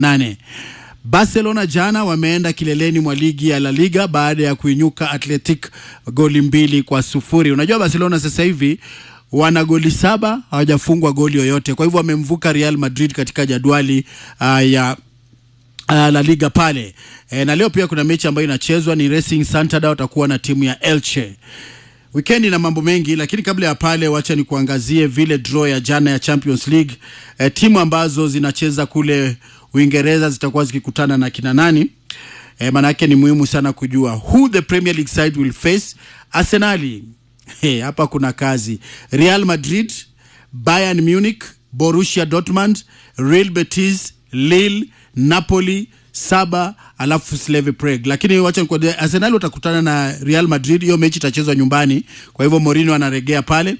nane. Barcelona jana wameenda kileleni mwa ligi ya La Liga baada ya kuinyuka Athletic goli mbili kwa sufuri. Unajua Barcelona sasa hivi wana goli saba hawajafungwa goli yoyote, kwa hivyo wamemvuka Real Madrid katika jadwali uh, ya uh, La Liga pale e, na leo pia kuna mechi ambayo inachezwa ni Racing Santander watakuwa na timu ya Elche. Wikendi na mambo mengi, lakini kabla ya pale, wacha ni kuangazie vile draw ya jana ya Champions League. E, timu ambazo zinacheza kule Uingereza zitakuwa zikikutana na kina nani? E, maanake ni muhimu sana kujua who the Premier League side will face. Arsenali Hey, hapa kuna kazi. Real Madrid, Bayern Munich, Borussia Dortmund, Real Betis, Lille, Napoli, Saba alafu Slave Prague. Lakini wacha nikwambie Arsenal watakutana na Real Madrid, hiyo mechi itachezwa nyumbani, kwa hivyo Mourinho anaregea pale.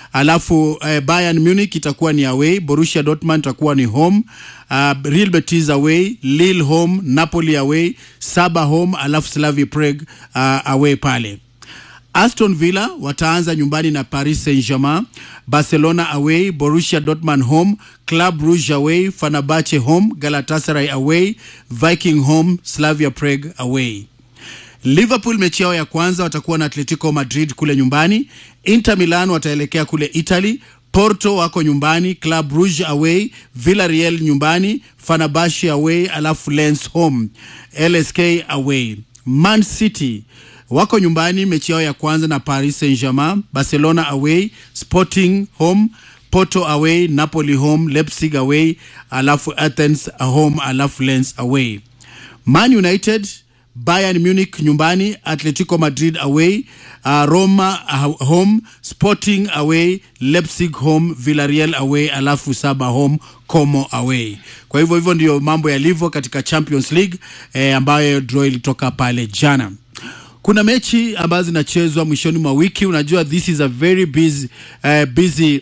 Alafu eh, Bayern Munich itakuwa ni away, Borussia Dortmund itakuwa ni home, uh, Real Betis away, Lille home, Napoli away, Saba home, alafu Slave Prague uh, away pale. Aston Villa wataanza nyumbani na Paris Saint-Germain, Barcelona away, Borussia Dortmund home, Club Brugge away, Fenerbahce home, Galatasaray away, Viking home, Slavia Prague away. Liverpool mechi yao ya kwanza watakuwa na Atletico Madrid kule nyumbani. Inter Milan wataelekea kule Italy. Porto wako nyumbani, Club Brugge away, Villarreal nyumbani, Fenerbahce away, alafu Lens home, LSK away. Man City wako nyumbani mechi yao ya kwanza na Paris Saint-Germain, Barcelona away, Sporting home, Porto away, Napoli home, Leipzig away, alafu Athens home, alafu Lens away. Man United, Bayern Munich nyumbani, Atletico Madrid away, uh, Roma uh, home, Sporting away, Leipzig home, Villarreal away, alafu Saba home, Como away. Kwa hivyo hivyo ndio mambo yalivyo katika Champions League eh, ambayo draw ilitoka pale jana kuna mechi ambazo zinachezwa mwishoni mwa wiki. Unajua, this is a very busy, uh, busy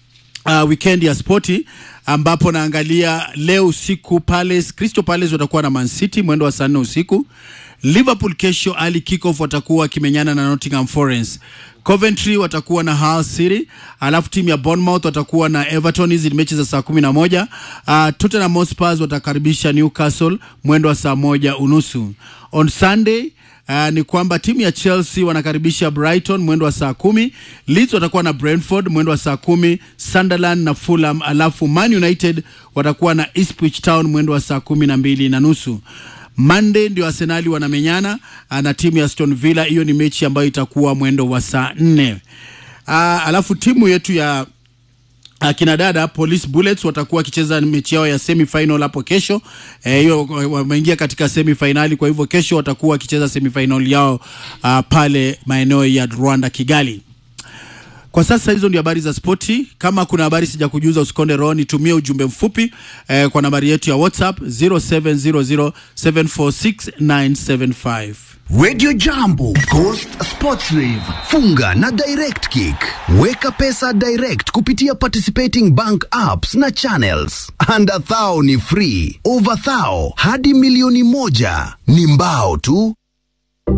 uh, weekend ya spoti ambapo naangalia leo usiku Palace, Crystal Palace watakuwa na Man City mwendo wa saa nne usiku. Liverpool kesho ali kickoff watakuwa wakimenyana na Nottingham Forest. Coventry watakuwa na Hull City, alafu timu ya Bournemouth watakuwa na Everton. Hizi ni mechi za saa kumi na moja. Uh, Tottenham Hotspur watakaribisha Newcastle mwendo wa saa moja unusu. On Sunday Uh, ni kwamba timu ya Chelsea wanakaribisha Brighton mwendo wa saa kumi. Leeds watakuwa na Brentford mwendo wa saa kumi. Sunderland na Fulham, alafu Man United watakuwa na Ipswich Town mwendo wa saa kumi na mbili na nusu. Monday ndio Arsenali wanamenyana na timu ya Aston Villa. Hiyo ni mechi ambayo itakuwa mwendo wa saa nne. Uh, alafu timu yetu ya akina dada Police Bullets watakuwa wakicheza mechi yao ya semi final hapo kesho. Hiyo e, wameingia katika semi finali, kwa hivyo kesho watakuwa wakicheza semi final yao uh, pale maeneo ya Rwanda Kigali. Kwa sasa hizo ndio habari za spoti. Kama kuna habari sija kujuza, usikonde roho, nitumie ujumbe mfupi eh, kwa nambari yetu ya WhatsApp 0700746975. Radio Jambo, Coast Sports Live. Funga na Direct Kick. Weka pesa direct kupitia participating bank apps na channels. Under thou ni free, over thou hadi milioni moja ni mbao tu.